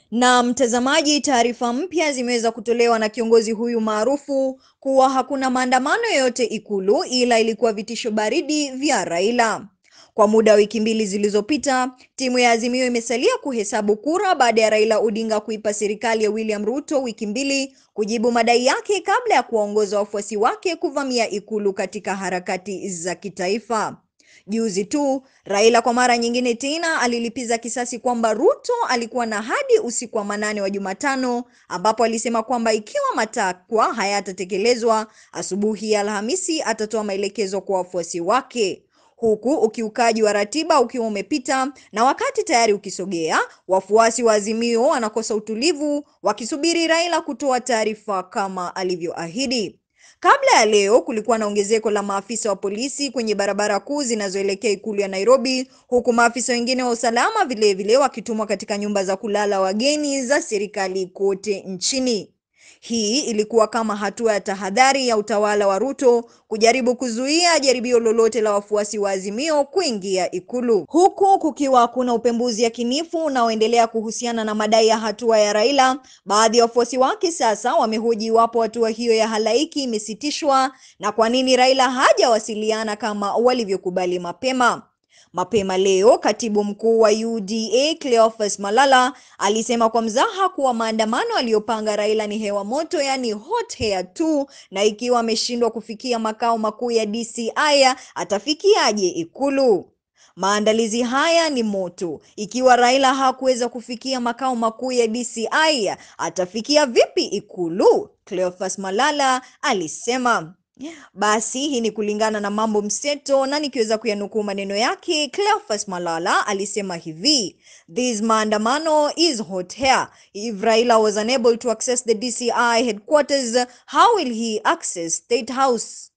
Na mtazamaji, taarifa mpya zimeweza kutolewa na kiongozi huyu maarufu kuwa hakuna maandamano yoyote Ikulu ila ilikuwa vitisho baridi vya Raila. Kwa muda wa wiki mbili zilizopita, timu ya Azimio imesalia kuhesabu kura baada ya Raila Odinga kuipa serikali ya William Ruto wiki mbili kujibu madai yake kabla ya kuwaongoza wafuasi wake kuvamia Ikulu katika harakati za kitaifa. Juzi tu Raila kwa mara nyingine tena alilipiza kisasi kwamba Ruto alikuwa na hadi usiku wa manane wa Jumatano, ambapo alisema kwamba ikiwa matakwa hayatatekelezwa, asubuhi ya Alhamisi atatoa maelekezo kwa wafuasi wake huku ukiukaji wa ratiba ukiwa umepita na wakati tayari ukisogea, wafuasi wa Azimio wanakosa utulivu wakisubiri Raila kutoa taarifa kama alivyoahidi. Kabla ya leo kulikuwa na ongezeko la maafisa wa polisi kwenye barabara kuu zinazoelekea ikulu ya Nairobi, huku maafisa wengine wa usalama vilevile wakitumwa katika nyumba za kulala wageni za serikali kote nchini. Hii ilikuwa kama hatua ya tahadhari ya utawala wa Ruto kujaribu kuzuia jaribio lolote la wafuasi wa Azimio kuingia Ikulu, huku kukiwa hakuna upembuzi yakinifu unaoendelea kuhusiana na madai ya hatua ya Raila. Baadhi ya wafuasi wake sasa wamehoji iwapo hatua hiyo ya halaiki imesitishwa na kwa nini Raila hajawasiliana kama walivyokubali mapema. Mapema leo katibu mkuu wa UDA Cleophas Malala alisema kwa mzaha kuwa maandamano aliyopanga Raila ni hewa moto, yaani hot air tu, na ikiwa ameshindwa kufikia makao makuu ya DCI atafikiaje Ikulu? Maandalizi haya ni moto. Ikiwa Raila hakuweza kufikia makao makuu ya DCI, atafikia vipi Ikulu? Cleophas Malala alisema. Basi hii ni kulingana na Mambo Mseto, na nikiweza kuyanukuu maneno yake, Cleophas Malala alisema hivi: this maandamano is hot air. If Raila was unable to access the DCI headquarters, how will he access State House?